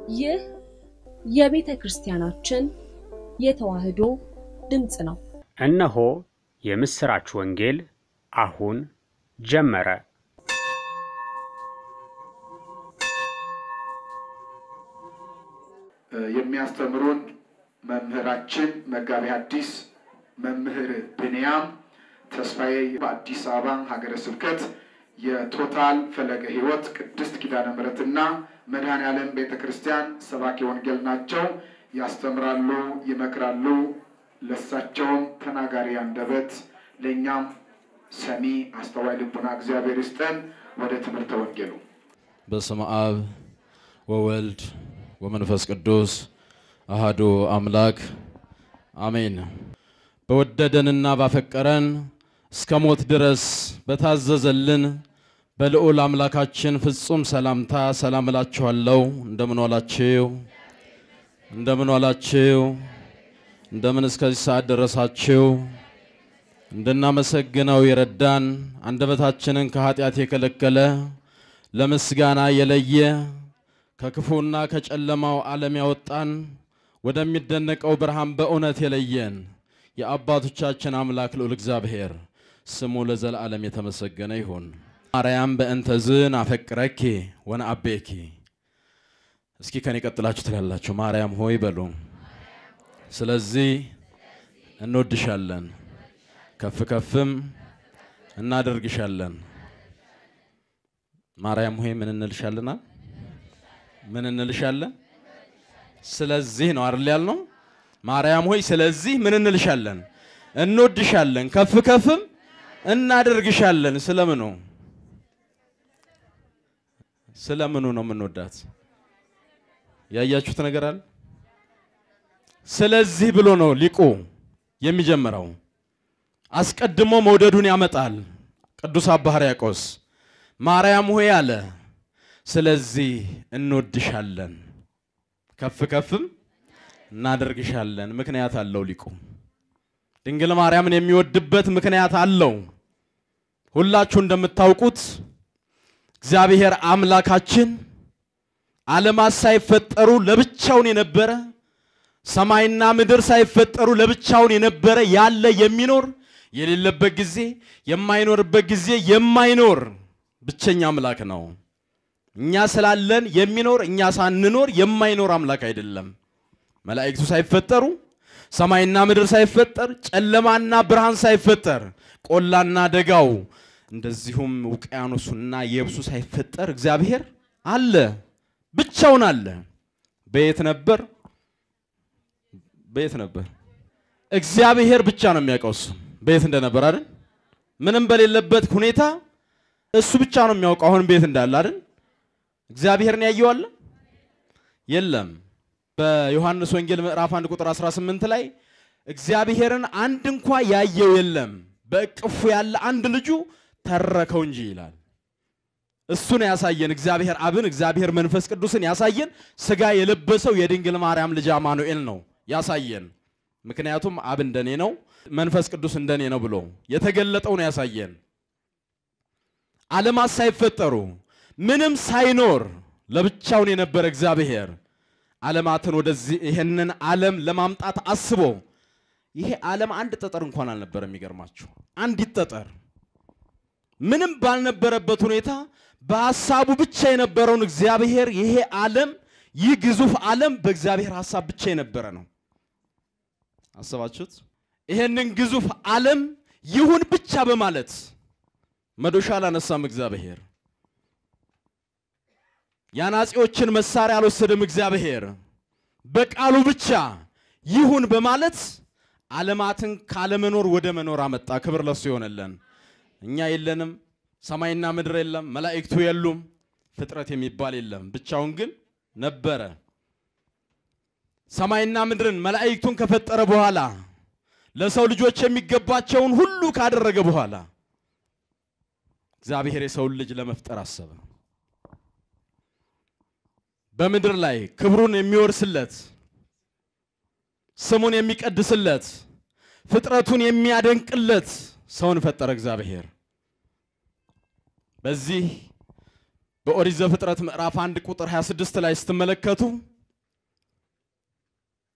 ይህ የቤተ ክርስቲያናችን የተዋሕዶ ድምፅ ነው። እነሆ የምሥራች ወንጌል አሁን ጀመረ። የሚያስተምሩን መምህራችን መጋቢ ሐዲስ መምህር ብንያም ተስፋዬ በአዲስ አበባ ሀገረ ስብከት የቶታል ፈለገ ሕይወት ቅድስት ኪዳነ ምሕረትና መድኃኔ ዓለም ቤተ ክርስቲያን ሰባኪ ወንጌል ናቸው። ያስተምራሉ፣ ይመክራሉ። ለሳቸውም ተናጋሪ አንደበት ለእኛም ሰሚ አስተዋይ ልቡና እግዚአብሔር ይስጠን። ወደ ትምህርተ ወንጌሉ በስመ አብ ወወልድ ወመንፈስ ቅዱስ አሃዱ አምላክ አሜን። በወደደንና ባፈቀረን እስከ ሞት ድረስ በታዘዘልን በልዑል አምላካችን ፍጹም ሰላምታ ሰላም እላችኋለሁ። እንደምን ዋላችሁ? እንደምን ዋላችሁ? እንደምን እስከዚህ ሰዓት ደረሳችሁ? እንድናመሰግነው የረዳን አንደበታችንን ከኃጢአት የከለከለ ለምስጋና የለየ ከክፉና ከጨለማው ዓለም ያወጣን ወደሚደነቀው ብርሃን በእውነት የለየን የአባቶቻችን አምላክ ልዑል እግዚአብሔር ስሙ ለዘላለም የተመሰገነ ይሁን። ማርያም በእንተዝን አፈቅረኪ ወነአቤኪ። እስኪ ከኔ ቀጥላችሁ ትላላችሁ። ማርያም ሆይ በሉ። ስለዚህ እንወድሻለን፣ ከፍ ከፍም እናደርግሻለን። ማርያም ሆይ ምን እንልሻለናል? ምን እንልሻለን? ስለዚህ ነው አይደል ያልነው? ማርያም ሆይ ስለዚህ ምን እንልሻለን? እንወድሻለን፣ ከፍ ከፍም እናደርግሻለን። ስለምኑ ስለምኑ ነው የምንወዳት? ያያችሁት ነገር አለ? ስለዚህ ብሎ ነው ሊቁ የሚጀምረው። አስቀድሞ መውደዱን ያመጣል። ቅዱስ አባ ሕርያቆስ ማርያም ሆይ አለ ስለዚህ እንወድሻለን ከፍ ከፍም እናደርግሻለን። ምክንያት አለው ሊቁ። ድንግል ማርያምን የሚወድበት ምክንያት አለው። ሁላችሁ እንደምታውቁት እግዚአብሔር አምላካችን ዓለማት ሳይፈጠሩ ለብቻውን የነበረ ሰማይና ምድር ሳይፈጠሩ ለብቻውን የነበረ ያለ የሚኖር የሌለበት ጊዜ የማይኖርበት ጊዜ የማይኖር ብቸኛ አምላክ ነው። እኛ ስላለን የሚኖር እኛ ሳንኖር የማይኖር አምላክ አይደለም። መላእክቱ ሳይፈጠሩ ሰማይና ምድር ሳይፈጠር ጨለማና ብርሃን ሳይፈጠር ቆላና ደጋው እንደዚሁም ውቅያኖሱና የብሱ ሳይፈጠር እግዚአብሔር አለ፣ ብቻውን አለ። በየት ነበር? በየት ነበር? እግዚአብሔር ብቻ ነው የሚያውቀው እሱ በየት እንደነበር አይደል? ምንም በሌለበት ሁኔታ እሱ ብቻ ነው የሚያውቀው አሁን ቤት እንዳለ አይደል? እግዚአብሔርን ያየዋል የለም። በዮሐንስ ወንጌል ምዕራፍ 1 ቁጥር 18 ላይ እግዚአብሔርን አንድ እንኳ ያየው የለም በእቅፉ ያለ አንድ ልጁ ተረከው እንጂ ይላል። እሱን ያሳየን እግዚአብሔር አብን እግዚአብሔር መንፈስ ቅዱስን ያሳየን ስጋ የለበሰው የድንግል ማርያም ልጅ አማኑኤል ነው ያሳየን። ምክንያቱም አብ እንደኔ ነው መንፈስ ቅዱስ እንደኔ ነው ብሎ የተገለጠው ነው ያሳየን። ዓለማት ሳይፈጠሩ ምንም ሳይኖር ለብቻውን የነበረ እግዚአብሔር ዓለማትን ወደዚህ ይሄንን ዓለም ለማምጣት አስቦ ይሄ ዓለም አንድ ጠጠር እንኳን አልነበረም። የሚገርማችሁ አንዲት ጠጠር ምንም ባልነበረበት ሁኔታ በሐሳቡ ብቻ የነበረውን እግዚአብሔር ይሄ ዓለም ይህ ግዙፍ ዓለም በእግዚአብሔር ሐሳብ ብቻ የነበረ ነው። አሰባችሁት? ይሄንን ግዙፍ ዓለም ይሁን ብቻ በማለት መዶሻ አላነሳም እግዚአብሔር። የአናጺዎችን መሳሪያ አልወሰደም እግዚአብሔር። በቃሉ ብቻ ይሁን በማለት ዓለማትን ካለመኖር ወደ መኖር አመጣ። ክብር ለሱ ይሆነለን። እኛ የለንም፣ ሰማይና ምድር የለም፣ መላእክቱ የሉም፣ ፍጥረት የሚባል የለም። ብቻውን ግን ነበረ። ሰማይና ምድርን መላእክቱን ከፈጠረ በኋላ ለሰው ልጆች የሚገባቸውን ሁሉ ካደረገ በኋላ እግዚአብሔር የሰውን ልጅ ለመፍጠር አሰበ። በምድር ላይ ክብሩን የሚወርስለት ስሙን የሚቀድስለት ፍጥረቱን የሚያደንቅለት ሰውን ፈጠረ እግዚአብሔር። በዚህ በኦሪት ዘፍጥረት ምዕራፍ 1 ቁጥር 26 ላይ ስትመለከቱ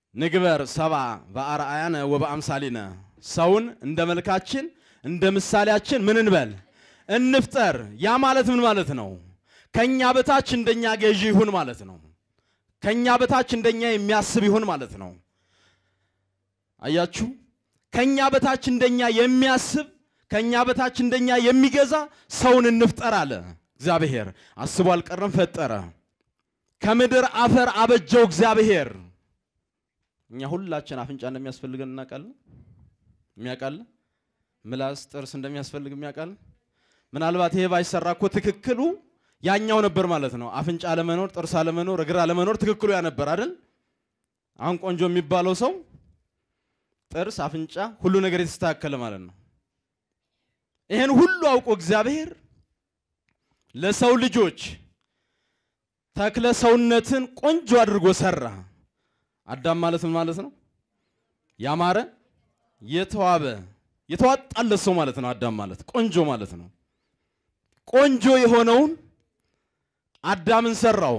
ንግበር ሰባ በአርአያነ ወበአምሳሊነ ሰውን እንደ መልካችን እንደ ምሳሌያችን ምን እንበል እንፍጠር። ያ ማለት ምን ማለት ነው? ከኛ በታች እንደኛ ገዢ ይሁን ማለት ነው። ከኛ በታች እንደኛ የሚያስብ ይሁን ማለት ነው። አያችሁ፣ ከኛ በታች እንደኛ የሚያስብ ከኛ በታች እንደኛ የሚገዛ ሰውን እንፍጠር አለ እግዚአብሔር። አስቦ አልቀረም፣ ፈጠረ። ከምድር አፈር አበጀው እግዚአብሔር። እኛ ሁላችን አፍንጫ እንደሚያስፈልገን እናውቃለን። የሚያውቃለን ምላስ፣ ጥርስ እንደሚያስፈልግ የሚያውቃለን። ምናልባት ይሄ ባይሰራ እኮ ትክክሉ ያኛው ነበር ማለት ነው። አፍንጫ አለመኖር፣ ጥርስ አለመኖር፣ እግር አለመኖር ትክክሉ ያ ነበር አይደል? አሁን ቆንጆ የሚባለው ሰው ጥርስ፣ አፍንጫ፣ ሁሉ ነገር የተስተካከለ ማለት ነው። ይህን ሁሉ አውቆ እግዚአብሔር ለሰው ልጆች ተክለ ሰውነትን ቆንጆ አድርጎ ሰራ። አዳም ማለት ምን ማለት ነው? ያማረ የተዋበ የተዋጣለት ሰው ማለት ነው። አዳም ማለት ቆንጆ ማለት ነው። ቆንጆ የሆነውን አዳምን ሰራው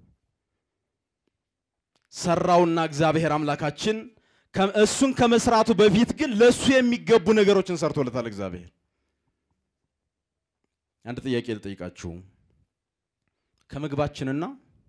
ሰራውና እግዚአብሔር አምላካችን እሱን ከመስራቱ በፊት ግን ለእሱ የሚገቡ ነገሮችን ሰርቶለታል እግዚአብሔር። አንድ ጥያቄ ልጠይቃችሁ። ከምግባችንና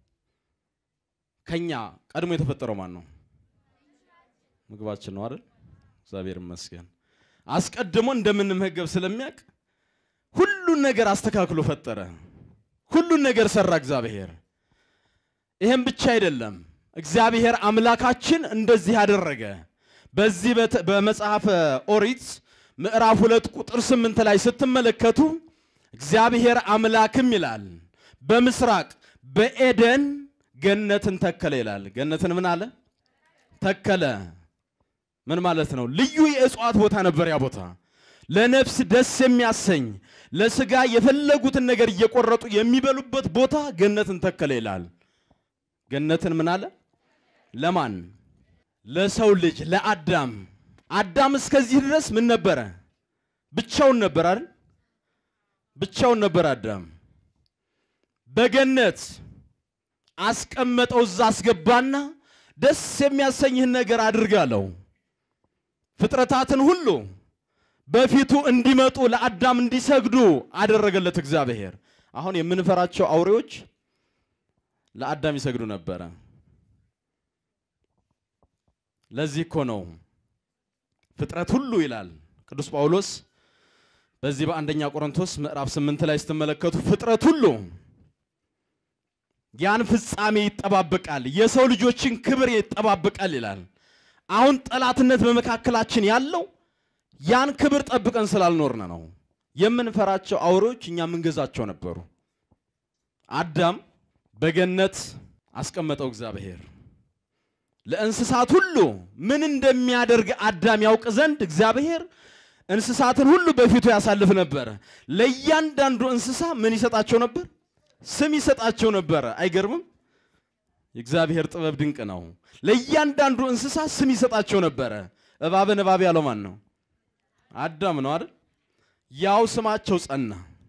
ከኛ ቀድሞ የተፈጠረው ማን ነው? ምግባችን ነው አይደል? እግዚአብሔር ይመስገን። አስቀድሞ እንደምንመገብ ስለሚያውቅ ሁሉን ነገር አስተካክሎ ፈጠረ። ሁሉን ነገር ሰራ እግዚአብሔር። ይህም ብቻ አይደለም፣ እግዚአብሔር አምላካችን እንደዚህ አደረገ። በዚህ በመጽሐፈ ኦሪት ምዕራፍ ሁለት ቁጥር ስምንት ላይ ስትመለከቱ እግዚአብሔር አምላክም ይላል በምስራቅ በኤደን ገነትን ተከለ ይላል። ገነትን ምን አለ? ተከለ። ምን ማለት ነው? ልዩ የእጽዋት ቦታ ነበር ያ ቦታ። ለነፍስ ደስ የሚያሰኝ ለስጋ የፈለጉትን ነገር እየቆረጡ የሚበሉበት ቦታ ገነትን ተከለ ይላል። ገነትን ምን አለ? ለማን? ለሰው ልጅ ለአዳም። አዳም እስከዚህ ድረስ ምን ነበረ? ብቻውን ነበር አይደል? ብቻውን ነበር አዳም። በገነት አስቀመጠው፣ እዛ አስገባና ደስ የሚያሰኝህን ነገር አድርጋለሁ። ፍጥረታትን ሁሉ በፊቱ እንዲመጡ ለአዳም እንዲሰግዱ አደረገለት እግዚአብሔር። አሁን የምንፈራቸው አውሬዎች ለአዳም ይሰግዱ ነበረ። ለዚህ እኮ ነው ፍጥረት ሁሉ ይላል ቅዱስ ጳውሎስ በዚህ በአንደኛ ቆሮንቶስ ምዕራፍ ስምንት ላይ ስትመለከቱ ፍጥረት ሁሉ ያን ፍጻሜ ይጠባበቃል፣ የሰው ልጆችን ክብር ይጠባበቃል ይላል። አሁን ጠላትነት በመካከላችን ያለው ያን ክብር ጠብቀን ስላልኖርን ነው። የምንፈራቸው አውሬዎች እኛ የምንገዛቸው ነበሩ። አዳም በገነት አስቀመጠው እግዚአብሔር። ለእንስሳት ሁሉ ምን እንደሚያደርግ አዳም ያውቅ ዘንድ እግዚአብሔር እንስሳትን ሁሉ በፊቱ ያሳልፍ ነበረ። ለእያንዳንዱ እንስሳ ምን ይሰጣቸው ነበር? ስም ይሰጣቸው ነበረ። አይገርምም? የእግዚአብሔር ጥበብ ድንቅ ነው። ለእያንዳንዱ እንስሳ ስም ይሰጣቸው ነበረ። እባብን እባብ ያለው ማን ነው? አዳም ነው አይደል? ያው ስማቸው ጸና።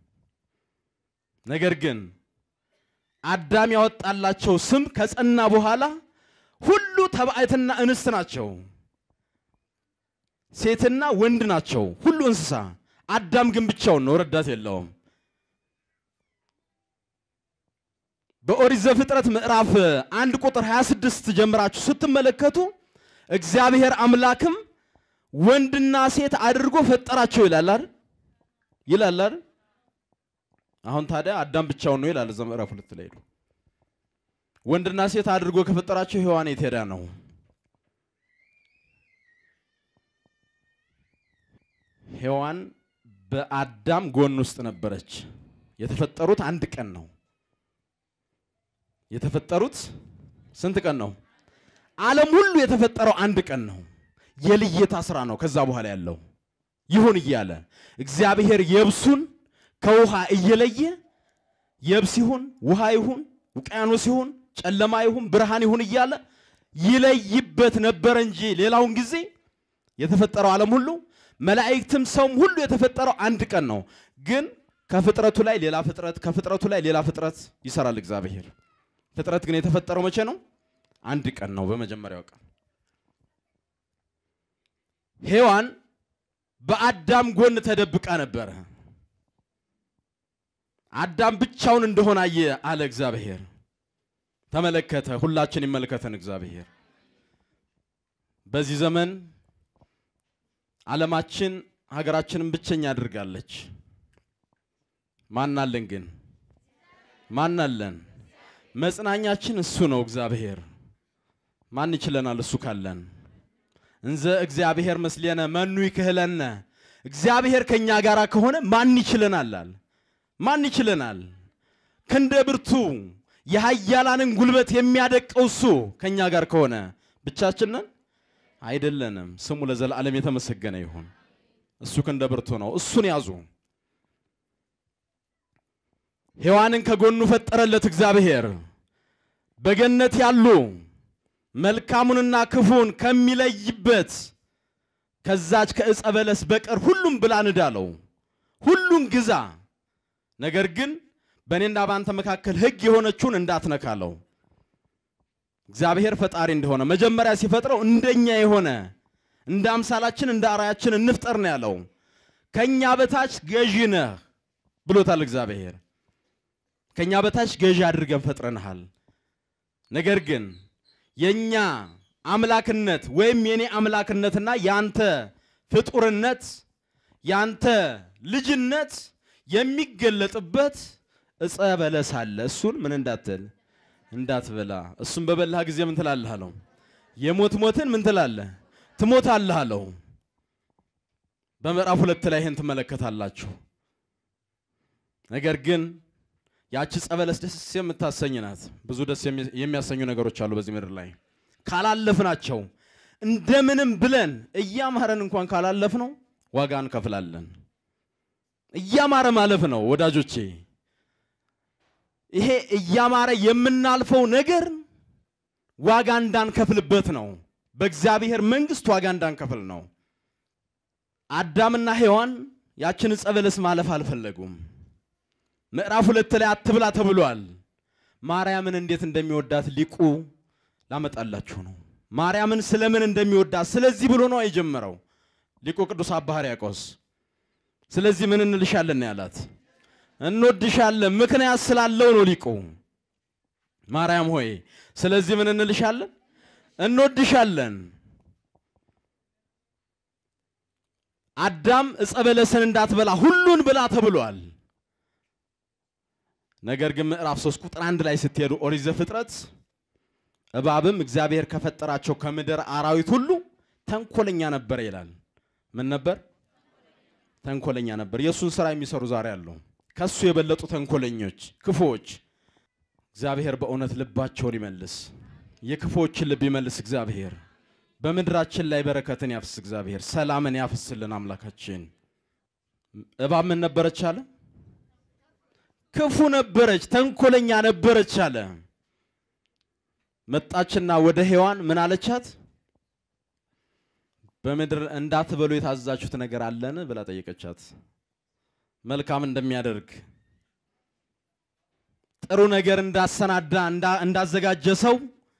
ነገር ግን አዳም ያወጣላቸው ስም ከጸና በኋላ ሁሉ ተባዕትና እንስት ናቸው። ሴትና ወንድ ናቸው ሁሉ እንስሳ። አዳም ግን ብቻውን ነው፣ ረዳት የለውም። በኦሪት ዘፍጥረት ምዕራፍ አንድ ቁጥር 26 ጀምራችሁ ስትመለከቱ እግዚአብሔር አምላክም ወንድና ሴት አድርጎ ፈጠራቸው ይላል አይደል? ይላል አይደል? አሁን ታዲያ አዳም ብቻውን ነው ይላል እዛ ምዕራፍ ሁለት ላይ ሄዱ። ወንድና ሴት አድርጎ ከፈጠራቸው ሔዋን የት ሄዳ ነው? ሔዋን በአዳም ጎን ውስጥ ነበረች። የተፈጠሩት አንድ ቀን ነው። የተፈጠሩት ስንት ቀን ነው? ዓለም ሁሉ የተፈጠረው አንድ ቀን ነው። የልየታ ስራ ነው። ከዛ በኋላ ያለው ይሁን እያለ እግዚአብሔር የብሱን ከውሃ እየለየ የብስ ይሁን ውሃ ይሁን ውቅያኖስ ይሁን ጨለማ ይሁን ብርሃን ይሁን እያለ ይለይበት ነበረ እንጂ ሌላውን ጊዜ የተፈጠረው ዓለም ሁሉ መላእክትም ሰውም ሁሉ የተፈጠረው አንድ ቀን ነው። ግን ከፍጥረቱ ላይ ሌላ ፍጥረት ከፍጥረቱ ላይ ሌላ ፍጥረት ይሰራል እግዚአብሔር። ፍጥረት ግን የተፈጠረው መቼ ነው? አንድ ቀን ነው፣ በመጀመሪያው ቀን። ሔዋን በአዳም ጎን ተደብቃ ነበረ። አዳም ብቻውን እንደሆነ አየ አለ እግዚአብሔር። ተመለከተ። ሁላችን ይመልከተን እግዚአብሔር። በዚህ ዘመን ዓለማችን ሀገራችንን ብቸኛ አድርጋለች። ማናለን ግን ማናለን? መጽናኛችን እሱ ነው እግዚአብሔር። ማን ይችለናል? እሱ ካለን እንዘ እግዚአብሔር መስሌነ መኑ ይክህለነ። እግዚአብሔር ከኛ ጋር ከሆነ ማን ይችለናል? አለ ማን ይችለናል? ክንደ ብርቱ የኃያላንን ጉልበት የሚያደቀው እሱ ከኛ ጋር ከሆነ ብቻችንን አይደለንም። ስሙ ለዘላለም የተመሰገነ ይሁን። እሱ ክንደ ብርቱ ነው። እሱን ያዙ። ሔዋንን ከጎኑ ፈጠረለት እግዚአብሔር። በገነት ያሉ መልካሙንና ክፉን ከሚለይበት ከዛች ከዕፀ በለስ በቀር ሁሉም ብላ ንዳለው፣ ሁሉን ግዛ፣ ነገር ግን በእኔና በአንተ መካከል ሕግ የሆነችውን እንዳትነካለው። እግዚአብሔር ፈጣሪ እንደሆነ መጀመሪያ ሲፈጥረው እንደኛ የሆነ እንደ አምሳላችን እንደ አርአያችን እንፍጠር ነው ያለው። ከኛ በታች ገዢ ነህ ብሎታል እግዚአብሔር። ከኛ በታች ገዢ አድርገን ፈጥረንሃል። ነገር ግን የኛ አምላክነት ወይም የኔ አምላክነትና ያንተ ፍጡርነት ያንተ ልጅነት የሚገለጥበት ዕፀ በለስ አለ። እሱን ምን እንዳትል እንዳትበላ። እሱን በበላህ ጊዜ ምን ትላለህ አለው። የሞት ሞትን ምን ትላለህ ትሞታለህ አለው። በምዕራፍ ሁለት ላይ ይህን ትመለከታላችሁ። ነገር ግን ያቺ ዕፀ በለስ ደስ የምታሰኝ ናት። ብዙ ደስ የሚያሰኙ ነገሮች አሉ በዚህ ምድር ላይ ካላለፍናቸው እንደምንም ብለን እያማረን እንኳን ካላለፍነው ዋጋ እንከፍላለን። እያማረ ማለፍ ነው ወዳጆቼ። ይሄ እያማረ የምናልፈው ነገር ዋጋ እንዳንከፍልበት ነው። በእግዚአብሔር መንግሥት ዋጋ እንዳንከፍል ነው። አዳምና ሔዋን ያችን ዕፀ በለስ ማለፍ አልፈለጉም። ምዕራፍ ሁለት ላይ አትብላ ተብሏል። ማርያምን እንዴት እንደሚወዳት ሊቁ ላመጣላችሁ ነው። ማርያምን ስለምን እንደሚወዳት ስለዚህ ብሎ ነው የጀመረው ሊቁ ቅዱስ አባ ሕርያቆስ። ስለዚህ ምን እንልሻለን ነው ያላት። እንወድሻለን ምክንያት ስላለው ነው ሊቁ። ማርያም ሆይ ስለዚህ ምን እንልሻለን? እንወድሻለን። አዳም ዕፀ በለስን እንዳትበላ ሁሉን ብላ ተብሏል። ነገር ግን ምዕራፍ 3 ቁጥር አንድ ላይ ስትሄዱ ኦሪት ዘፍጥረት እባብም እግዚአብሔር ከፈጠራቸው ከምድር አራዊት ሁሉ ተንኮለኛ ነበር ይላል። ምን ነበር? ተንኮለኛ ነበር። የእሱን ስራ የሚሰሩ ዛሬ አሉ። ከሱ የበለጡ ተንኮለኞች፣ ክፉዎች። እግዚአብሔር በእውነት ልባቸውን ይመልስ፣ የክፉዎችን ልብ ይመልስ እግዚአብሔር። በምድራችን ላይ በረከትን ያፍስ እግዚአብሔር፣ ሰላምን ያፍስልን አምላካችን። እባብ ምን ነበረች አለ? ክፉ ነበረች፣ ተንኮለኛ ነበረች አለ። መጣችና ወደ ሔዋን ምን አለቻት? በምድር እንዳትበሉ የታዘዛችሁት ነገር አለን ብላ ጠየቀቻት። መልካም እንደሚያደርግ ጥሩ ነገር እንዳሰናዳ እንዳዘጋጀ ሰው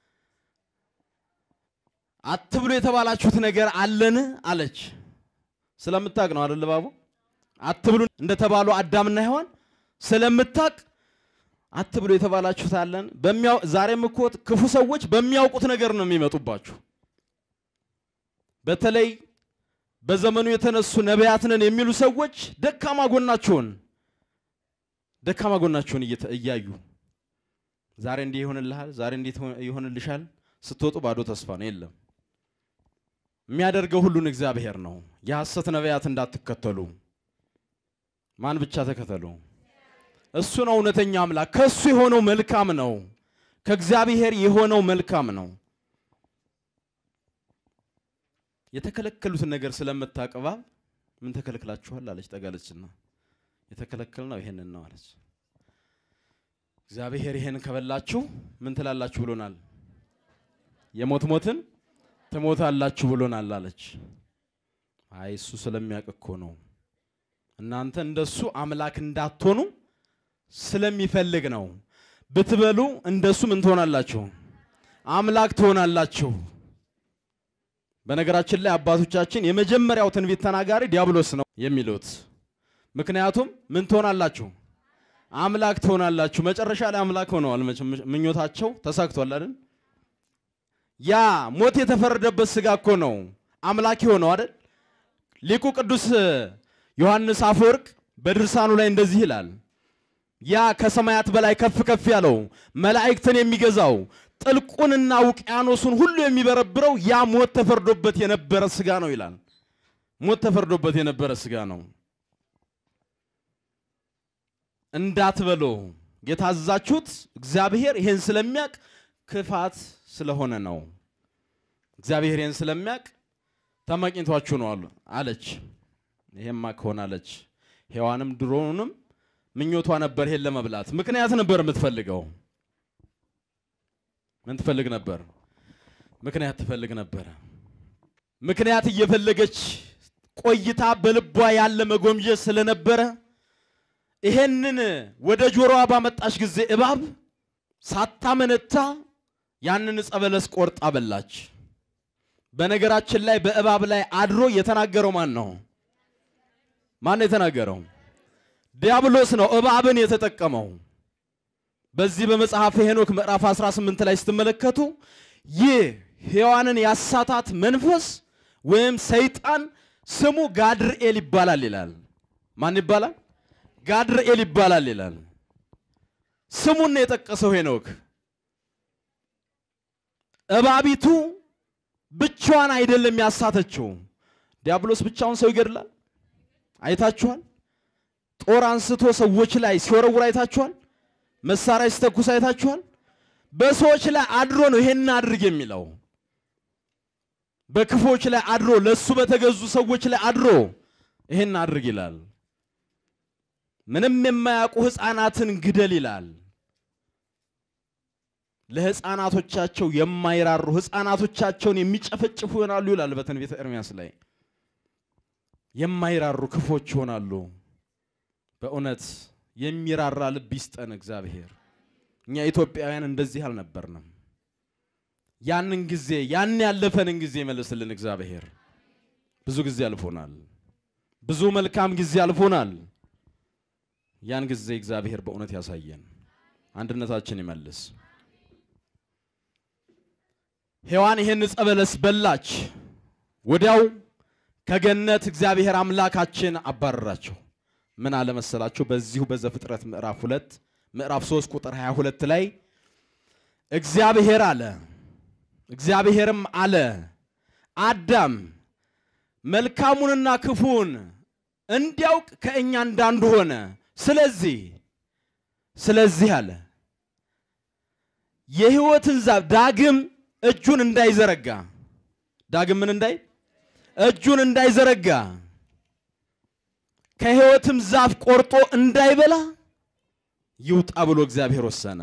አትብሉ የተባላችሁት ነገር አለን አለች። ስለምታቅ ነው አይደል ባቡ? አትብሉ እንደተባሉ አዳምና ሔዋን ስለምታቅ አትብሉ የተባላችሁት አለን። በሚያው ዛሬም እኮ ክፉ ሰዎች በሚያውቁት ነገር ነው የሚመጡባችሁ። በተለይ በዘመኑ የተነሱ ነቢያት ነን የሚሉ ሰዎች ደካማ ጎናቸውን ደካማ ጎናቸውን እያዩ ዛሬ እንዲህ ይሆንልሃል፣ ዛሬ እንዲህ ይሆንልሻል፣ ስትወጡ ባዶ ተስፋ ነው። የለም የሚያደርገው ሁሉን እግዚአብሔር ነው። የሐሰት ነቢያት እንዳትከተሉ። ማን ብቻ ተከተሉ? እሱ ነው እውነተኛ አምላክ። ከእሱ የሆነው መልካም ነው። ከእግዚአብሔር የሆነው መልካም ነው። የተከለከሉትን ነገር ስለምታቅባ ምን ተከልክላችኋል አለች። ጠጋለችና የተከለከል ነው ይሄንን ነው አለች። እግዚአብሔር ይሄን ከበላችሁ ምን ትላላችሁ ብሎናል። የሞት ሞትን ትሞታላችሁ ብሎናል አለች። አይ እሱ ስለሚያውቅ እኮ ነው እናንተ እንደሱ አምላክ እንዳትሆኑ ስለሚፈልግ ነው። ብትበሉ እንደሱ ምን ትሆናላችሁ? አምላክ ትሆናላችሁ በነገራችን ላይ አባቶቻችን የመጀመሪያው ትንቢት ተናጋሪ ዲያብሎስ ነው የሚሉት። ምክንያቱም ምን ትሆናላችሁ? አምላክ ትሆናላችሁ። መጨረሻ ላይ አምላክ ሆነዋል። መቼም ምኞታቸው ተሳክቷል አይደል? ያ ሞት የተፈረደበት ስጋ እኮ ነው አምላክ ሆነው አይደል? ሊቁ ቅዱስ ዮሐንስ አፈወርቅ በድርሳኑ ላይ እንደዚህ ይላል። ያ ከሰማያት በላይ ከፍ ከፍ ያለው መላእክትን የሚገዛው ጥልቁንና ውቅያኖሱን ሁሉ የሚበረብረው ያ ሞት ተፈርዶበት የነበረ ስጋ ነው ይላል። ሞት ተፈርዶበት የነበረ ስጋ ነው። እንዳትበሉ የታዘዛችሁት እግዚአብሔር ይሄን ስለሚያውቅ ክፋት ስለሆነ ነው። እግዚአብሔር ይሄን ስለሚያውቅ ተመቅኝቷችሁ ነው አሉ አለች። ይሄማ ከሆነ አለች። ሔዋንም ድሮውንም ምኞቷ ነበር ይሄን ለመብላት ምክንያት ነበር የምትፈልገው። ምን ትፈልግ ነበር? ምክንያት ትፈልግ ነበረ። ምክንያት እየፈለገች ቆይታ በልቧ ያለ መጎምጀት ስለነበረ ይሄንን ወደ ጆሮዋ ባመጣች ጊዜ እባብ ሳታመነታ ያንን ዕፀ በለስ ቆርጣ በላች። በነገራችን ላይ በእባብ ላይ አድሮ የተናገረው ማን ነው? ማን ነው የተናገረው? ዲያብሎስ ነው እባብን የተጠቀመው። በዚህ በመጽሐፈ ሄኖክ ምዕራፍ 18 ላይ ስትመለከቱ ይህ ሔዋንን ያሳታት መንፈስ ወይም ሰይጣን ስሙ ጋድርኤል ይባላል ይላል። ማን ይባላል? ጋድርኤል ይባላል ይላል። ስሙን ነው የጠቀሰው ሄኖክ። እባቢቱ ብቻዋን አይደለም ያሳተችው። ዲያብሎስ ብቻውን ሰው ይገድላል። አይታችኋል? ጦር አንስቶ ሰዎች ላይ ሲወረውር አይታችኋል? መሳሪያ ሲተኩስ አይታችኋል? በሰዎች ላይ አድሮ ነው ይሄን አድርግ የሚለው። በክፎች ላይ አድሮ ለሱ በተገዙ ሰዎች ላይ አድሮ ይሄን አድርግ ይላል። ምንም የማያውቁ ሕፃናትን ግደል ይላል። ለሕፃናቶቻቸው የማይራሩ ሕፃናቶቻቸውን የሚጨፈጭፉ ይሆናሉ ይላል በትንቢተ ኤርምያስ ላይ። የማይራሩ ክፎች ይሆናሉ። በእውነት የሚራራ ልብ ይስጠን እግዚአብሔር። እኛ ኢትዮጵያውያን እንደዚህ አልነበርንም። ያንን ጊዜ ያን ያለፈንን ጊዜ ይመልስልን እግዚአብሔር። ብዙ ጊዜ አልፎናል። ብዙ መልካም ጊዜ አልፎናል። ያን ጊዜ እግዚአብሔር በእውነት ያሳየን፣ አንድነታችን ይመልስ። ሔዋን ይህን ዕፀ በለስ በላች። ወዲያው ከገነት እግዚአብሔር አምላካችን አባረራቸው። ምን አለ መሰላችሁ? በዚሁ በዘፍጥረት ምዕራፍ ሁለት ምዕራፍ 3 ቁጥር 22 ላይ እግዚአብሔር አለ እግዚአብሔርም አለ አዳም መልካሙንና ክፉን እንዲያውቅ ከእኛ እንዳንዱ ሆነ። ስለዚህ ስለዚህ አለ የሕይወትን ዛፍ ዳግም እጁን እንዳይዘረጋ ዳግም ምን እንዳይ እጁን እንዳይዘረጋ ከሕይወትም ዛፍ ቆርጦ እንዳይበላ ይውጣ ብሎ እግዚአብሔር ወሰነ።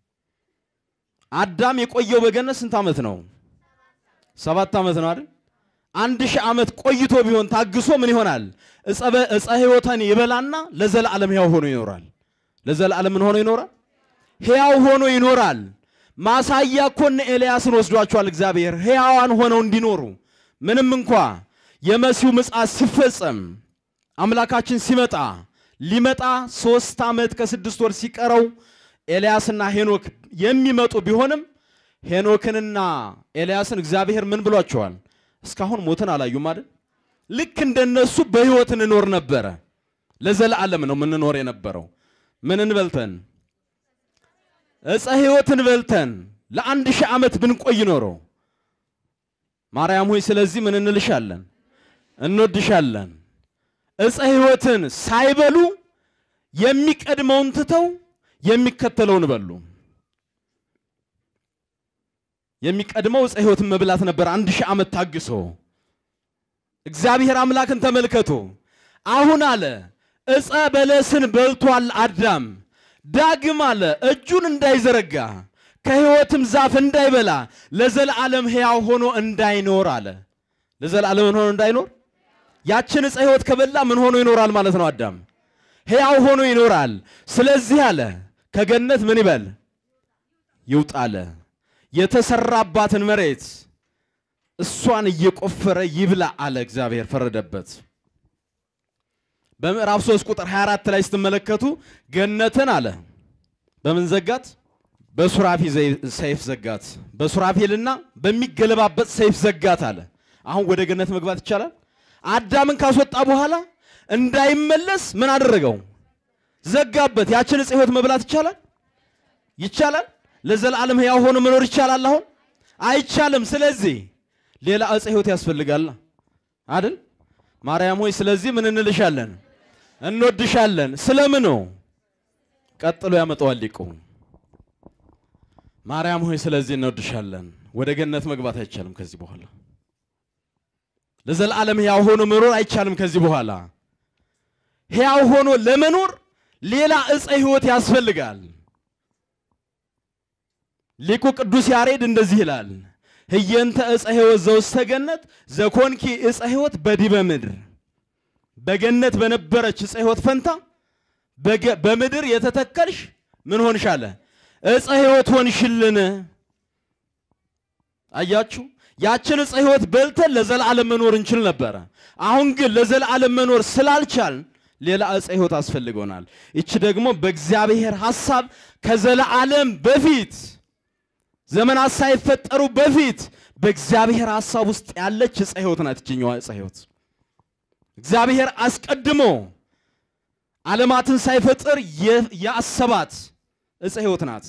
አዳም የቆየው በገነት ስንት ዓመት ነው? ሰባት ዓመት ነው አይደል? አንድ ሺህ ዓመት ቆይቶ ቢሆን ታግሶ ምን ይሆናል? ዕፀ ሕይወትን ይበላና ለዘላለም ሕያው ሆኖ ይኖራል። ለዘላለም ምን ሆኖ ይኖራል? ሕያው ሆኖ ይኖራል። ማሳያ እኮ እነ ኤልያስን ወስዷቸዋል እግዚአብሔር ሕያዋን ሆነው እንዲኖሩ ምንም እንኳ የመሲሁ ምጽአት ሲፈጸም አምላካችን ሲመጣ ሊመጣ ሶስት ዓመት ከስድስት ወር ሲቀረው ኤልያስና ሄኖክ የሚመጡ ቢሆንም ሄኖክንና ኤልያስን እግዚአብሔር ምን ብሏቸዋል? እስካሁን ሞትን አላዩም አይደል? ልክ እንደነሱ በሕይወት እንኖር ነበረ። ለዘላለም ነው የምንኖር የነበረው። ምንን በልተን ዕፀ ሕይወትን በልተን ለአንድ ሺህ ዓመት ብንቆይ ኖረው ማርያም ሆይ ስለዚህ ምን እንልሻለን? እንወድሻለን። ዕፀ ሕይወትን ሳይበሉ የሚቀድመውን ትተው የሚከተለውን በሉ። የሚቀድመው ዕፀ ሕይወትን መብላት ነበር። አንድ ሺህ ዓመት ታግሶ እግዚአብሔር አምላክን ተመልከቶ አሁን አለ ዕፀ በለስን በልቷል አዳም ዳግም አለ እጁን እንዳይዘረጋ ከሕይወትም ዛፍ እንዳይበላ ለዘላለም ሕያው ሆኖ እንዳይኖር አለ። ለዘላለም ምን ሆኖ እንዳይኖር? ያችን ዕፀ ሕይወት ከበላ ምን ሆኖ ይኖራል ማለት ነው? አዳም ሕያው ሆኖ ይኖራል። ስለዚህ አለ ከገነት ምን ይበል ይውጣ አለ። የተሰራባትን መሬት እሷን እየቆፈረ ይብላ አለ እግዚአብሔር ፈረደበት። በምዕራፍ 3 ቁጥር 24 ላይ ስትመለከቱ ገነትን አለ በምን ዘጋት? በሱራፊ ዘይ- ሰይፍ ዘጋት። በሱራፌልና በሚገለባበጥ ሰይፍ ዘጋት አለ። አሁን ወደ ገነት መግባት ይቻላል? አዳምን ካስወጣ በኋላ እንዳይመለስ ምን አደረገው? ዘጋበት። ያችን ዕፀ ሕይወት መብላት ይቻላል? ይቻላል? ለዘላለም ሕያው ሆኖ መኖር ይቻላል? አሁን አይቻልም። ስለዚህ ሌላ ዕፀ ሕይወት ያስፈልጋል አይደል? ማርያም ሆይ ስለዚህ ምን እንልሻለን? እንወድሻለን። ስለምኑ? ቀጥሎ ያመጣዋል ሊቁ። ማርያም ሆይ ስለዚህ እንወድሻለን። ወደ ገነት መግባት አይቻልም ከዚህ በኋላ ለዘላለም ሕያው ሆኖ መኖር አይቻልም ከዚህ በኋላ ሕያው ሆኖ ለመኖር ሌላ ዕፀ ሕይወት ያስፈልጋል። ሊቁ ቅዱስ ያሬድ እንደዚህ ይላል፣ ህየንተ ዕፀ ሕይወት ዘውስተ ገነት ዘኮንኪ ዕፀ ሕይወት በዲበ ምድር። በገነት በነበረች ዕፀ ሕይወት ፈንታ በገ- በምድር የተተከልሽ ምን ሆንሽ አለ ዕፀ ሕይወት ሆንሽልን። አያችሁ፣ ያችን ዕፀ ሕይወት በልተን ለዘላለም መኖር እንችል ነበረ። አሁን ግን ለዘላለም መኖር ስላልቻል ሌላ ዕፀ ሕይወት አስፈልጎናል። ይቺ ደግሞ በእግዚአብሔር ሐሳብ ከዘላለም በፊት ዘመናት ሳይፈጠሩ በፊት በእግዚአብሔር ሐሳብ ውስጥ ያለች ዕፀ ሕይወት ናት። ይችኛዋ ዕፀ ሕይወት እግዚአብሔር አስቀድሞ ዓለማትን ሳይፈጥር የ- ያሰባት ዕፀ ሕይወት ናት።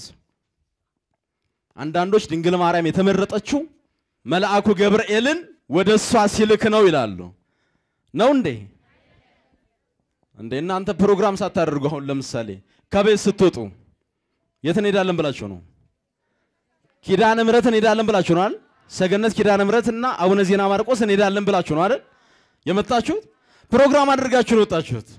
አንዳንዶች ድንግል ማርያም የተመረጠችው መልአኩ ገብርኤልን ወደ እሷ ሲልክ ነው ይላሉ። ነው እንዴ? እንዴ እናንተ ፕሮግራም ሳታደርጉ አሁን ለምሳሌ ከቤት ስትወጡ የት እንሄዳለን ብላችሁ ነው? ኪዳነ ምሕረት እንሄዳለን ብላችሁ ነው አይደል? ሰገነት ኪዳነ ምሕረት እና አቡነ ዜና ማርቆስ እንሄዳለን ብላችሁ ነው አይደል? የመጣችሁት ፕሮግራም አድርጋችሁ ነው የወጣችሁት።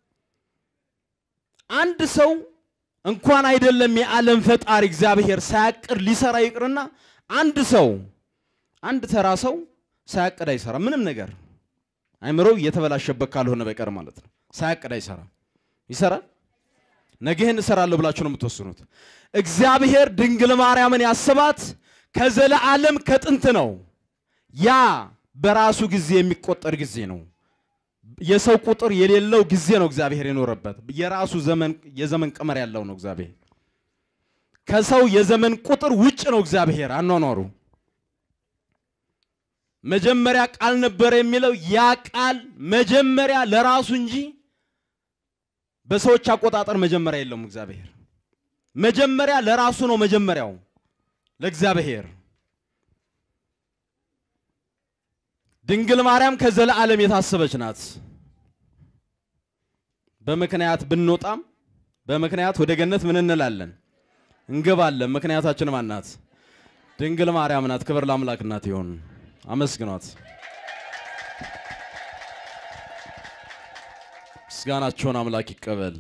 አንድ ሰው እንኳን አይደለም የዓለም ፈጣሪ እግዚአብሔር ሳያቅድ ሊሰራ ይቅርና አንድ ሰው አንድ ተራ ሰው ሳያቅድ አይሰራ ምንም ነገር አይምሮው እየተበላሸበት ካልሆነ በቀር ማለት ነው። ሳያቅድ አይሰራም። ይሰራል። ነገ ይህን እሰራለሁ ብላችሁ ነው የምትወስኑት። እግዚአብሔር ድንግል ማርያምን ያስባት ከዘለዓለም ከጥንት ነው። ያ በራሱ ጊዜ የሚቆጠር ጊዜ ነው። የሰው ቁጥር የሌለው ጊዜ ነው እግዚአብሔር የኖረበት። የራሱ ዘመን የዘመን ቀመር ያለው ነው እግዚአብሔር። ከሰው የዘመን ቁጥር ውጭ ነው እግዚአብሔር አኗኗሩ። መጀመሪያ ቃል ነበረ የሚለው ያ ቃል መጀመሪያ ለራሱ እንጂ በሰዎች አቆጣጠር መጀመሪያ የለውም። እግዚአብሔር መጀመሪያ ለራሱ ነው መጀመሪያው ለእግዚአብሔር። ድንግል ማርያም ከዘለዓለም የታሰበች ናት። በምክንያት ብንወጣም በምክንያት ወደ ገነት ምን እንላለን? እንገባለን። ምክንያታችን ማን ናት? ድንግል ማርያም ናት። ክብር ለአምላክ እናት ይሁን። አመስግኗት። ምስጋናቸውን አምላክ ይቀበል።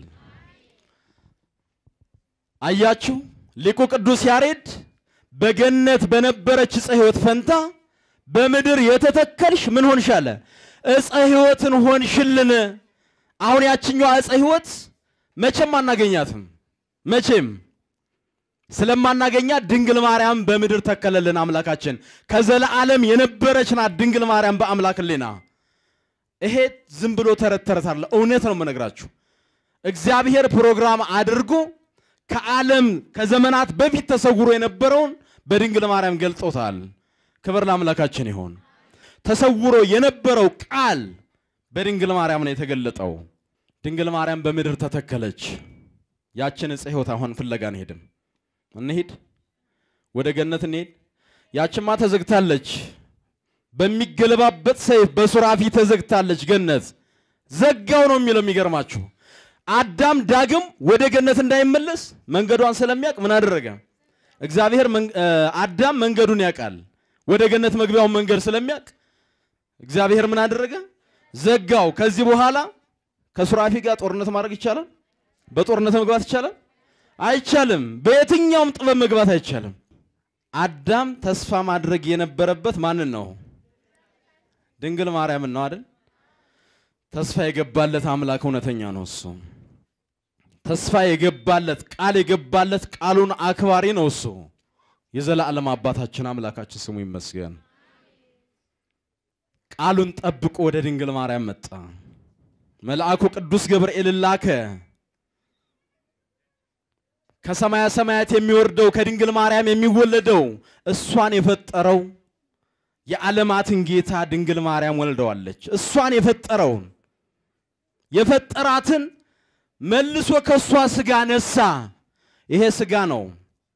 አያችሁ ሊቁ ቅዱስ ያሬድ በገነት በነበረች ዕፀ ሕይወት ፈንታ በምድር የተተከልሽ ምን ሆንሽ አለ? ዕፀ ሕይወትን ሆንሽልን። አሁን ያችኛዋ ዕፀ ሕይወት መቼም አናገኛትም። መቼም ስለማናገኛት ድንግል ማርያም በምድር ተከለልን አምላካችን። ከዘለዓለም የነበረች ናት ድንግል ማርያም በአምላክ ሕሊና። ይሄ ዝም ብሎ ተረት ተረት አለ፣ እውነት ነው የምነግራችሁ። እግዚአብሔር ፕሮግራም አድርጎ ከዓለም ከዘመናት በፊት ተሰውሮ የነበረውን በድንግል ማርያም ገልጦታል። ክብር ለአምላካችን ይሆን። ተሰውሮ የነበረው ቃል በድንግል ማርያም ነው የተገለጠው። ድንግል ማርያም በምድር ተተከለች። ያችን ዕፀ ሕይወት አሁን ፍለጋ እንሄድም እንሂድ፣ ወደ ገነት እንሄድ። ያችማ ተዘግታለች፣ በሚገለባበት ሰይፍ በሱራፊ ተዘግታለች። ገነት ዘጋው ነው የሚለው። የሚገርማችሁ አዳም ዳግም ወደ ገነት እንዳይመለስ መንገዷን ስለሚያውቅ ምን አደረገ? እግዚአብሔር መን- እ፣ አዳም መንገዱን ያውቃል። ወደ ገነት መግቢያውን መንገድ ስለሚያውቅ እግዚአብሔር ምን አደረገ? ዘጋው። ከዚህ በኋላ ከሱራፊ ጋር ጦርነት ማድረግ ይቻላል? በጦርነት መግባት ይቻላል? አይቻልም። በየትኛውም ጥበብ መግባት አይቻልም። አዳም ተስፋ ማድረግ የነበረበት ማንን ነው? ድንግል ማርያምን ነው አይደል? ተስፋ የገባለት አምላክ እውነተኛ ነው። እሱ ተስፋ የገባለት ቃል የገባለት ቃሉን አክባሪ ነው። እሱ የዘላለም አባታችን አምላካችን ስሙ ይመስገን። ቃሉን ጠብቆ ወደ ድንግል ማርያም መጣ። መልአኩ ቅዱስ ገብርኤል ላከ። ከሰማያ ሰማያት የሚወርደው ከድንግል ማርያም የሚወለደው እሷን የፈጠረው የዓለማትን ጌታ ድንግል ማርያም ወልደዋለች። እሷን የፈጠረውን የፈጠራትን መልሶ ከእሷ ስጋ ነሳ። ይሄ ስጋ ነው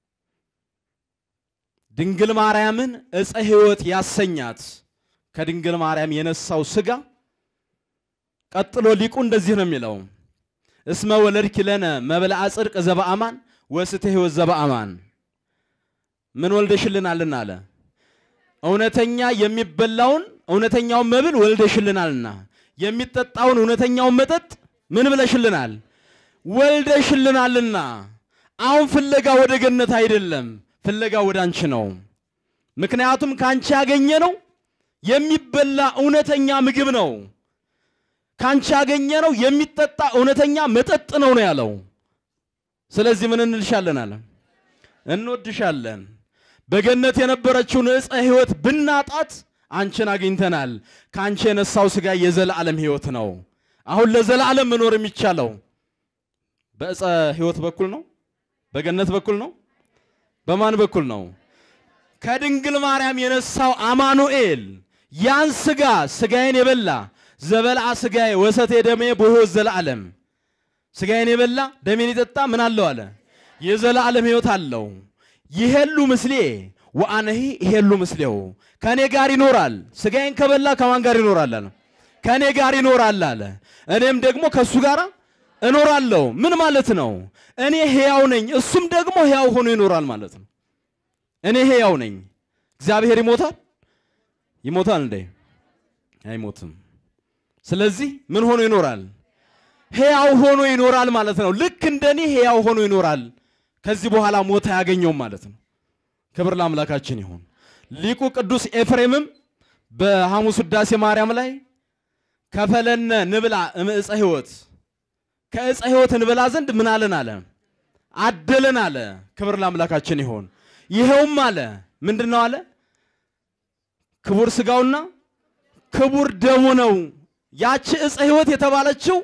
ድንግል ማርያምን ዕፀ ሕይወት ያሰኛት። ከድንግል ማርያም የነሳው ስጋ ቀጥሎ ሊቁ እንደዚህ ነው የሚለው እስመ ወለድኪ ለነ መብልዐ ጽድቅ ዘበአማን ወስተ ሕይወት ዘበአማን ምን ወልደሽልናልና አለ እውነተኛ የሚበላውን እውነተኛውን መብል ወልደሽልናልና የሚጠጣውን እውነተኛውን መጠጥ ምን ብለሽልናል ወልደሽልናልና አሁን ፍለጋ ወደ ገነት አይደለም ፍለጋ ወደ አንቺ ነው ምክንያቱም ከአንቺ ያገኘ ነው የሚበላ እውነተኛ ምግብ ነው ከአንቺ ያገኘ ነው የሚጠጣ እውነተኛ መጠጥ ነው ነው ያለው ስለዚህ ምን እንልሻለን አለ እንወድሻለን በገነት የነበረችውን ዕፀ ሕይወት ብናጣት አንቺን አግኝተናል። ከአንቺ የነሳው ሥጋ የዘላለም ሕይወት ነው። አሁን ለዘላለም መኖር የሚቻለው በዕፀ ሕይወት በኩል ነው? በገነት በኩል ነው? በማን በኩል ነው? ከድንግል ማርያም የነሳው አማኑኤል ያን ሥጋ ሥጋዬን የበላ ዘበልዓ ሥጋዬ ወሰቴ ደሜ በሕይወት ዘላለም ሥጋዬን የበላ ደሜን የጠጣ ምን አለው አለ የዘላለም ሕይወት አለው። ይሄሉ ምስሌ ወአነሂ ይሄሉ ምስሌው ከኔ ጋር ይኖራል። ሥጋዬን ከበላ ከማን ጋር ይኖራል አለ? ከኔ ጋር ይኖራል አለ። እኔም ደግሞ ከእሱ ጋር እኖራለሁ። ምን ማለት ነው? እኔ ሕያው ነኝ፣ እሱም ደግሞ ሕያው ሆኖ ይኖራል ማለት ነው። እኔ ሕያው ነኝ። እግዚአብሔር ይሞታል? ይሞታል እንዴ? አይሞትም። ስለዚህ ምን ሆኖ ይኖራል? ሕያው ሆኖ ይኖራል ማለት ነው። ልክ እንደኔ ሕያው ሆኖ ይኖራል። ከዚህ በኋላ ሞት አያገኘውም ማለት ነው። ክብር ለአምላካችን ይሁን። ሊቁ ቅዱስ ኤፍሬምም በሐሙስ ውዳሴ ማርያም ላይ ከፈለነ ንብላ እምዕፀ ሕይወት ከዕፀ ሕይወት እንበላ ዘንድ ምን አለን አለ አደለን አለ። ክብር ለአምላካችን ይሁን። ይኸውም አለ ምንድን ነው አለ ክቡር ሥጋውና ክቡር ደሙ ነው። ያቺ ዕፀ ሕይወት የተባለችው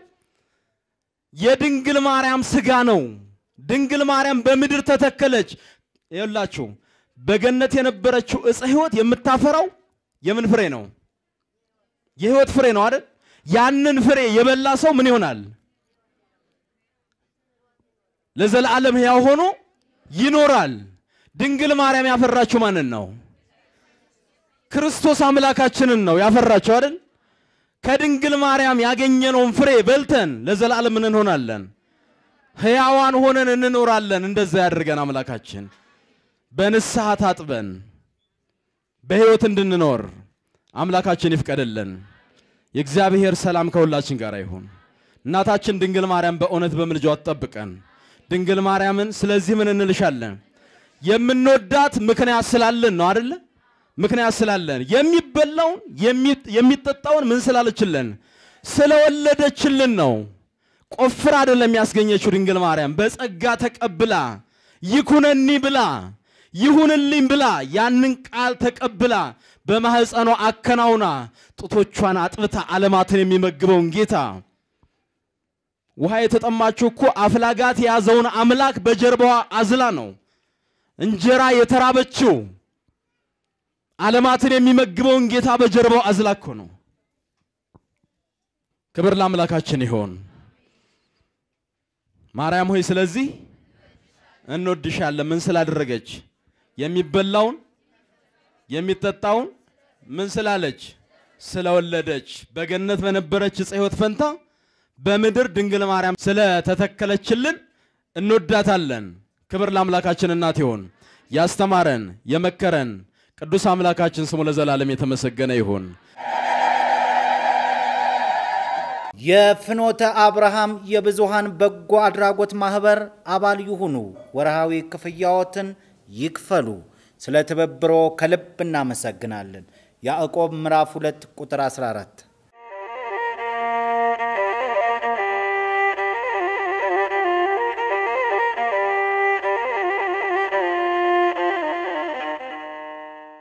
የድንግል ማርያም ሥጋ ነው። ድንግል ማርያም በምድር ተተከለች። ይኸውላችሁ በገነት የነበረችው ዕፀ ሕይወት የምታፈራው የምን ፍሬ ነው? የሕይወት ፍሬ ነው አይደል? ያንን ፍሬ የበላ ሰው ምን ይሆናል? ለዘላለም ሕያው ሆኖ ይኖራል። ድንግል ማርያም ያፈራችው ማንን ነው? ክርስቶስ አምላካችንን ነው ያፈራችው አይደል? ከድንግል ማርያም ያገኘነውን ፍሬ በልተን ለዘላለም ምን እንሆናለን? ሕያዋን ሆነን እንኖራለን። እንደዛ ያድርገን አምላካችን። በንስሐ ታጥበን በሕይወት እንድንኖር አምላካችን ይፍቀድልን። የእግዚአብሔር ሰላም ከሁላችን ጋር ይሁን። እናታችን ድንግል ማርያም በእውነት በምልጃዋ ትጠብቀን። ድንግል ማርያምን ስለዚህ ምን እንልሻለን? የምንወዳት ምክንያት ስላለን ነው አደለ? ምክንያት ስላለን የሚበላውን የሚጠጣውን ምን ስላለችልን? ስለወለደችልን ነው። ቆፍራ አይደለም ያስገኘችው ድንግል ማርያም በጸጋ ተቀብላ ይኩነኒ ብላ ይሁንልኝ ብላ ያንን ቃል ተቀብላ በማህፀኗ አከናውና ጡቶቿን አጥብታ ዓለማትን የሚመግበውን ጌታ ውሃ የተጠማችው እኮ አፍላጋት የያዘውን አምላክ በጀርባዋ አዝላ ነው። እንጀራ የተራበችው ዓለማትን የሚመግበውን ጌታ በጀርባው አዝላ እኮ ነው። ክብር ለአምላካችን ይሆን። ማርያም ሆይ ስለዚህ እንወድሻለን። ምን ስላደረገች? የሚበላውን የሚጠጣውን ምን ስላለች? ስለወለደች። በገነት በነበረች ዕፀ ሕይወት ፈንታ በምድር ድንግል ማርያም ስለተተከለችልን እንወዳታለን። ክብር ለአምላካችን እናት ይሁን። ያስተማረን የመከረን ቅዱስ አምላካችን ስሙ ለዘላለም የተመሰገነ ይሁን። የፍኖተ አብርሃም የብዙሃን በጎ አድራጎት ማህበር አባል ይሁኑ። ወርሃዊ ክፍያዎትን ይክፈሉ። ስለ ትብብሮ ከልብ እናመሰግናለን። ያዕቆብ ምዕራፍ 2 ቁጥር 14